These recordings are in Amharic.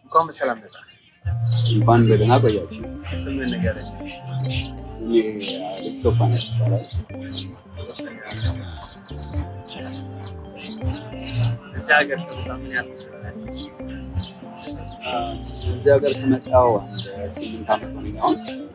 እንኳን በሰላም መጣ። እንኳን በደህና ቆያችሁ። ስምን ንገረኝ። ስሜ አሌክስ ሶፋንያስ ይባላል። እዚህ ሀገር ከመጣ ምን ያህል ትችላለህ? እዚህ ሀገር ከመጣሁ አንድ ስምንት ዓመት ሆነኝ አሁን።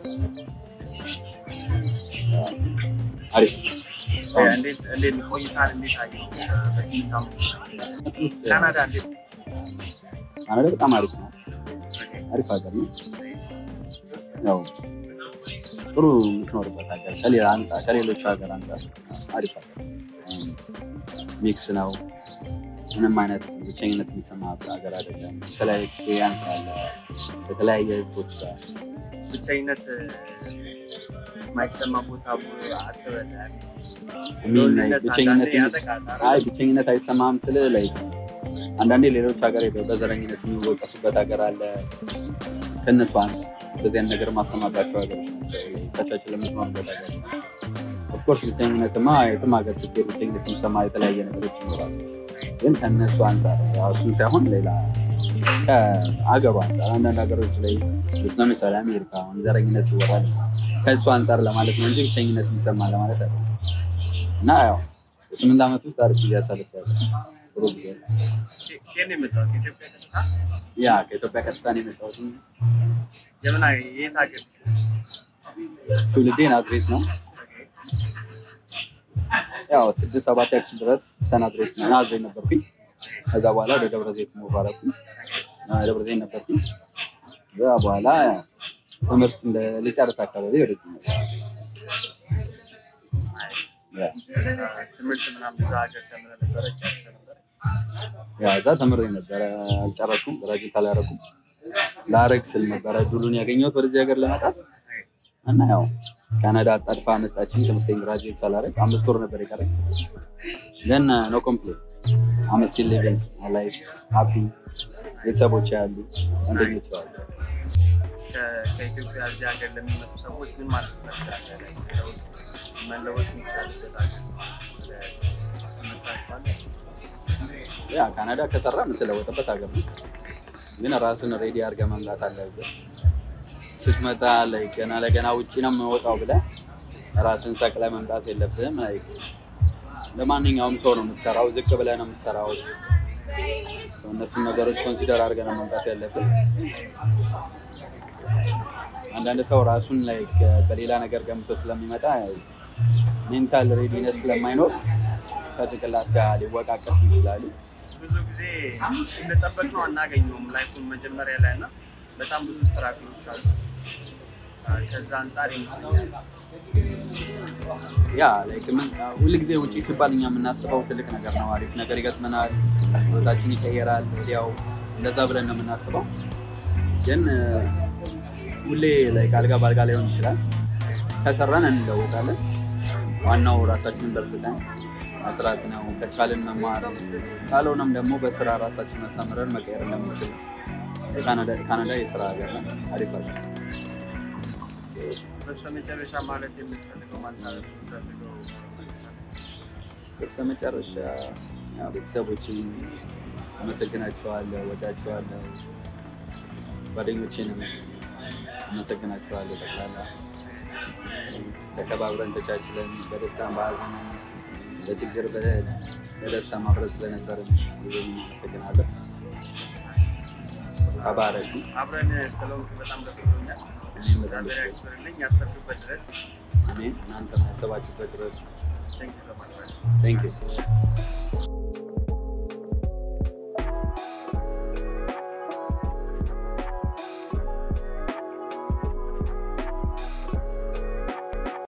አሪፍ ነው። እንዴት እንዴት ቆይታል? እንዴት አየኸው? በስምንት ዓመት ውስጥ ካናዳ እንዴት ነው? ካናዳ በጣም አሪፍ ነው። አሪፍ ሀገር ነው። ያው ጥሩ የምትኖርበት ሀገር ከሌላ አንጻር ከሌሎቹ ሀገር አንጻር አሪፍ ሀገር ነው። ሚክስ ነው። ምንም አይነት ብቸኝነት የሚሰማ ሀገር አይደለም። የተለያየ ኤክስፔሪንስ አለ በተለያየ ህዝቦች ጋር ብቸኝነት የማይሰማ ቦታ አትበል። የሚል ላይ ሎንሊነስ ብቸኝነት አንዳንዴ ያጠቃል። አይ ብቸኝነት አይሰማም ስል ላይ አንዳንዴ ሌሎች ሀገር ሄደው በዘረኝነት የሚወቀሱበት ሀገር አለ። ከእነሱ አንጻር እንደዚህ አይነት ነገር ማሰማባቸው ሀገሮች ናቸው። ተቻችል ለምትኖርበት ሀገር ኦፍኮርስ ብቸኝነትማ የትም ሀገር ስትሄድ ብቸኝነት የሚሰማ የተለያየ ነገሮች ይኖራሉ። ግን ከእነሱ አንጻር ያው እሱን ሳይሆን ሌላ ከሀገሩ አንጻር አንዳንድ ሀገሮች ላይ ስለ ምሳሌ አሜሪካ አሁን ዘረኝነት ይወራል ከእሱ አንጻር ለማለት ነው እንጂ ብቸኝነት የሚሰማ ለማለት አለ እና ያው በስምንት ዓመት ውስጥ አሪፍ ጊዜ አሳልፌያለሁ። ጥሩ ጊዜ ነው። ከየት ነው የመጣሁት? ከኢትዮጵያ ቀጥታ? ያ ከኢትዮጵያ ቀጥታ ነው የመጣሁት። የምን ሀገር- የት ሀገር? ትውልዴ ናዝሬት ነው። ያው ስድስት ሰባት ያክል ድረስ እስከ ናዝሬት ናዝሬት ነበርኩኝ። ከዛ በኋላ ወደ ደብረ ዘይት ሙቭ አደረኩኝ። ደብረ ዘይት ነበርኩኝ። ከዛ በኋላ ያው ትምህርት እንደ ልጨርስ አካባቢ ወደዚህ መጣሁ። ያ ትምህርት ምናምን እዛ ሀገር ተምረህ ነበረ? ጨርሰህ ነበረ? ያ እዛ ተምሬ ነበረ፣ አልጨረስኩም። ግራጁዌት አላደረኩም። ላረግ ስል ነበረ ድሉን ያገኘሁት ወደዚህ ሀገር ለመጣት እና ያው ካናዳ አጣድፋ መጣችኝ። ትምህርቴን ግራጁዌት ሳላረግ አምስት ወር ነበር የቀረኝ። ግን ኖ ኮምፕሌን አም ስቲል ሊቪንግ ላይፍ ሃፒ። ቤተሰቦች ያሉ አንደኞች አሉ። ከ- ከኢትዮጵያ እዚህ ሀገር ለሚመጡ ሰዎች ምን ማለት ትፈልጋለህ? ለውጥ መለወጥ የሚቻልበት ሀገር ትምህርታችኋለህ? ያ ካናዳ ከሰራ የምትለወጥበት ሀገር ነው። ግን ራስን ሬዲ አድርገህ መምጣት አለብህ። ስትመጣ ላይ ገና ለገና ውጭ ነው የምወጣው ብለህ ራስን ሰቅለህ መምጣት የለብህም። ላይ ለማንኛውም ሰው ነው የምትሰራው፣ ዝቅ ብለህ ነው የምትሰራው። ሰው እነሱን ነገሮች ኮንሲደር አድርገህ ነው መምጣት ያለብህ። አንዳንድ ሰው ራሱን ላይ በሌላ ነገር ገምቶ ስለሚመጣ ሜንታል ሬዲነስ ስለማይኖር ከጭንቅላት ጋር ሊወቃቀሱ ይችላሉ። ብዙ ጊዜ እንደጠበቅነው አናገኘውም ላይፉን መጀመሪያ ላይ እና በጣም ብዙ ስትራግሎች አሉ። ከዛ አንጻር ይመስለኛል ያ ላይክ ምን ሁልጊዜ ውጪ ሲባል እኛ የምናስበው ትልቅ ነገር ነው፣ አሪፍ ነገር ይገጥመናል፣ ህይወታችን ይቀየራል፣ ወዲያው እንደዛ ብለን ነው የምናስበው። ግን እ፣ ሁሌ ላይክ አልጋ በአልጋ ላይሆን ይችላል። ከሰራን እንለወጣለን። ዋናው ራሳችንን በርትተን መስራት ነው። ከቻልን መማር፣ ካልሆነም ደግሞ በስራ ራሳችንን አሳምረን መቀየር እንደምንችል ካናዳ- ካናዳ የስራ ሀገር ነው። አሪፍ ሀገር ነው። በስተመጨረሻ ማለት የምትፈልገው ማንሳለት የምትፈልገው በስተመጨረሻ ያው ቤተሰቦችን አመሰግናቸዋለሁ፣ ወዳቸዋለሁ። ጓደኞቼንም አመሰግናቸዋለሁ። ጠቅላላ ተከባብረን ተቻችለን በደስታም በሀዘንም በችግር በ- በደስታ ማብረት ስለነበርን ብዙም አመሰግናለሁ። ተባረኩ። አብረን ስለሆንክ በጣም ደስ ብሎኛል። እኔም በጣም ደስ እግዚአብሔር ብሎኛል። ያክብርልኝ። ያሰብክበት ድረስ አሜን። እናንተም ያሰባችሁበት ድረስ ቴንክ ዩ ሶ ማች ቴንክ ዩ